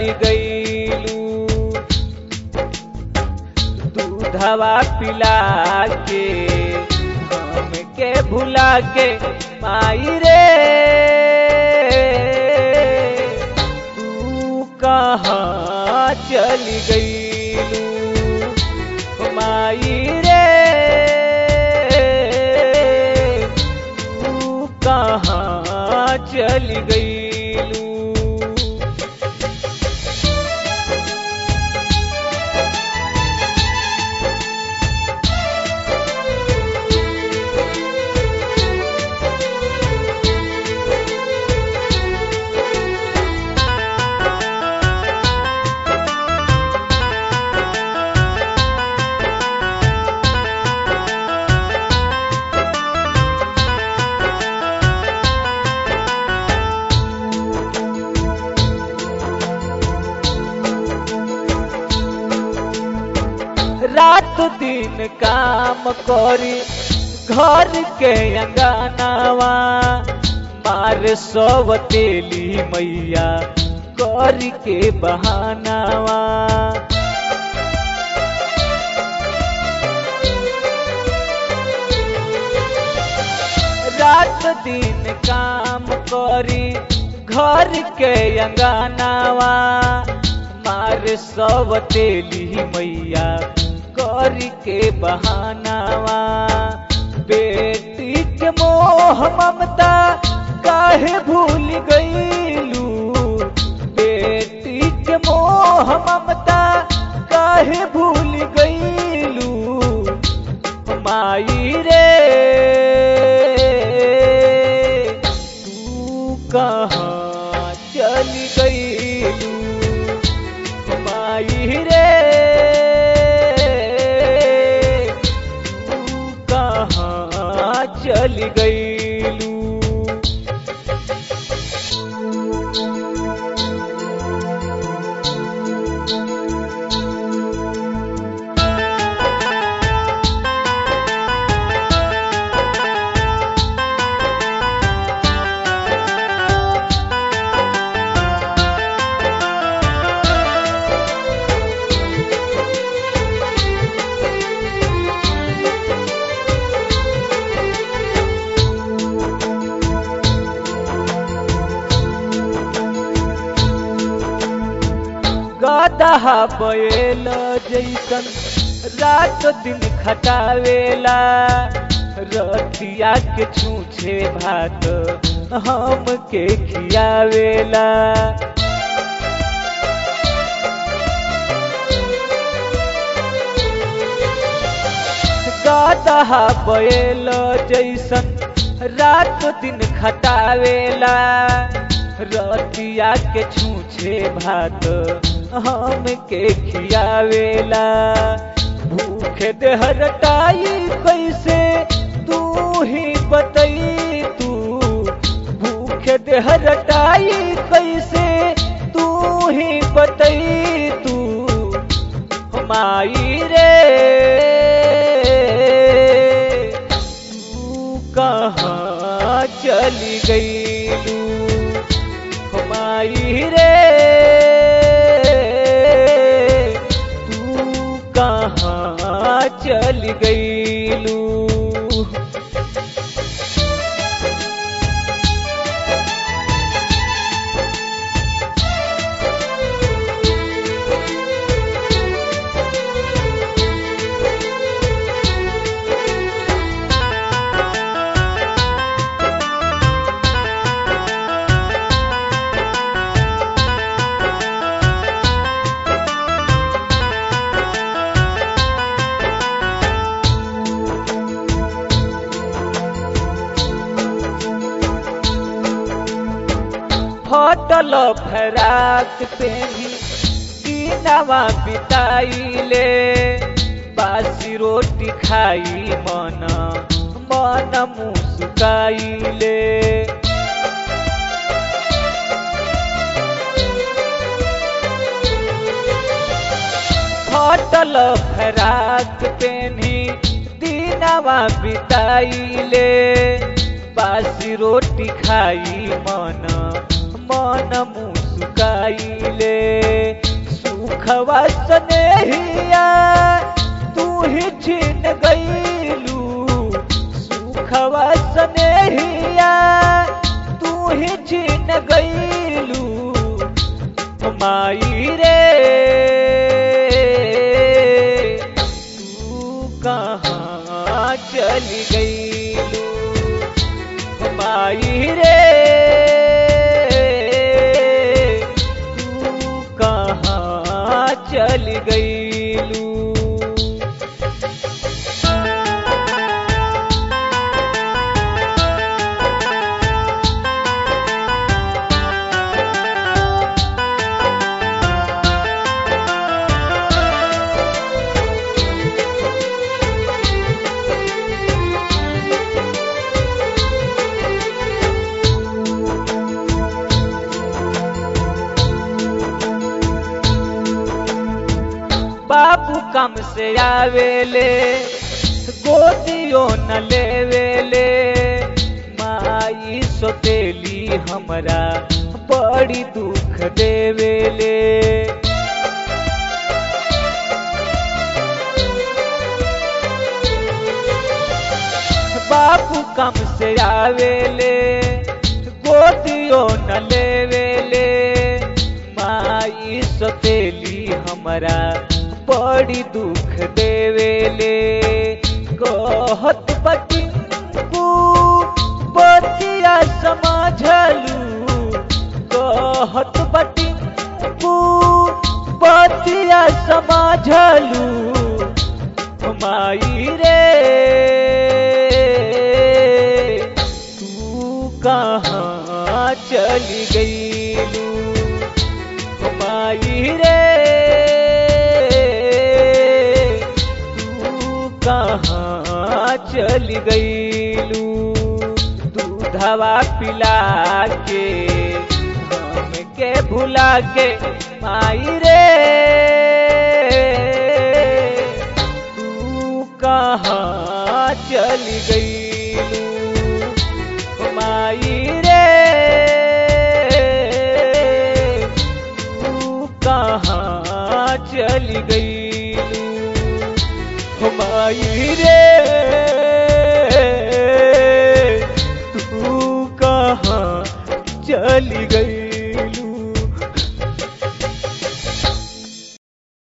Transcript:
चली गईलू दूधवा पिला के हमके भुला के माई रे तू कहाँ चली गईलू माई रे तू कहाँ चली गईलू रात दिन काम करी घर के अंगनावा मार सब तेली मैया कर के बहानावा रात दिन काम करी घर के अंगनावा मार सब तेली मैया कर के बहानावा बेटी के मोह ममता काहे भूल गईलू बेटी के मोह ममता काहे भूल गईलू माई रे तू कहाँ चली गईलू माई रे तू कहाँ चली गईलू गदहा बैल जैसन रात दिन खटावेला रतिया के छूछे भात हम के खियावेला गदहा बैल जैसन रात दिन खटावेला रतिया के छूछे भात हम के खियावेला भूखे देहरटाई कैसे तू ही बतई तू भूखे देहरटाई कैसे तू ही बतई तू माई रे तू कहाँ चली गईलू माई रे तू कहाँ चली गईलू फटल फराक पेनी दिनवा बिताइले बासी रोटी खाई मन मन मुस्काइले फटल फराक पेनी दिनवा बिताइले बासी रोटी खाई मन मन मुस मुस्काइले सुखवा स्नेहिया तू ही छीन गईलू सुखवा स्नेहिया तू ही छीन गईलू माई रे तू कहाँ चली गईलू माई रे तू कहाँ चली गईलू बाबू कम से आवेले गोदियो न लेवेले माई सोतेली हमरा बड़ी दुख देवेले बाबू कम से आवेले गोदियो न लेवेले माई सोतेली हमरा बड़ी दुख देवेले कहत बटिंकू बतिया समझलू कहत बटिंकू बतिया समझलू माई रे तू कहाँ चली गईलू माई रे तू कहाँ चली गईलू दूधवा पिला के हमके भुला के माई रे तू कहाँ चली गईलू माई रे तू कहाँ चली गईलू माई रे